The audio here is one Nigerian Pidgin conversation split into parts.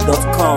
sweetloaded.com.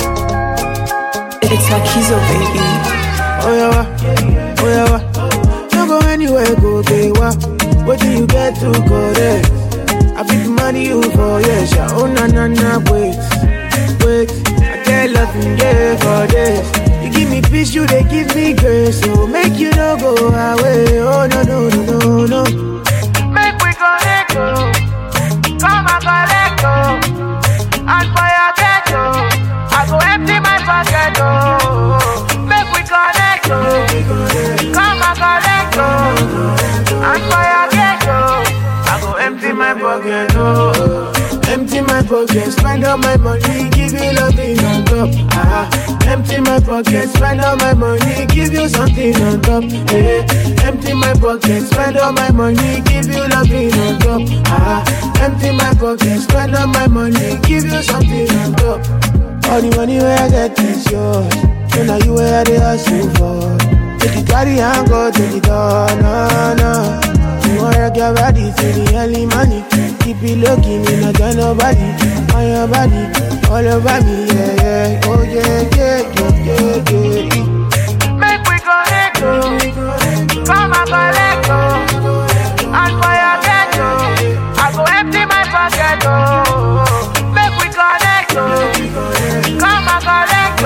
It's Akizo, baby. Oh yeah, wa, oh yeah, wa. No go anywhere, go day wa. What do you get to go there? I fit money you for yes, yeah. Oh na na na, wait, wait. I get loving yeah for this. You give me peace, you they give me grace, so make you no go away. Oh no no no no no. Make we connect, oh. Come and collect, oh. And for your ghetto, I go empty my pocket, oh. Make we connect, oh. Come and collect, oh. And for your ghetto, I go empty my pocket, oh. Empty my pocket, spend all my money, give you nothing on top. Ah, empty my pocket, spend all my money, give you something on top. Hey, empty my pocket, spend all my money, give you nothing on top. Ah, empty my pocket, spend all my money, give you something on top. All the money where I get is yours. So now you where they hustle for. Take it carry and go to the door, no, no. You wanna rock your body to the early money. Keep it looking, me not tell nobody. On your body, all over me, yeah, yeah. Oh yeah, yeah, yeah, yeah, yeah. Make we connect, oh. Come and collect, oh. And for your ghetto, I go empty my pocket, oh. Make we connect, oh. Come and collect,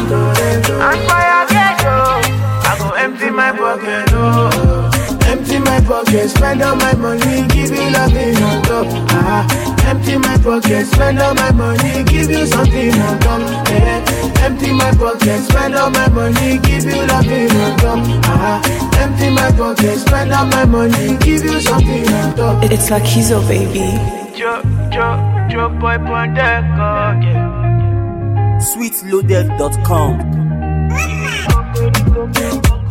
oh. And for your ghetto, I go empty my pocket, oh. Empty my pocket, spend all my money, give you nothing on top. Ah, empty my pocket, spend all my money, give you something on top. Yeah. Empty my pocket, spend all my money, give you nothing on top. Ah, empty my pocket, spend all my money, give you something on top. It's Akizo, baby. Joe, Joe, Joe boy Pondeco, yeah. sweetloaded.com.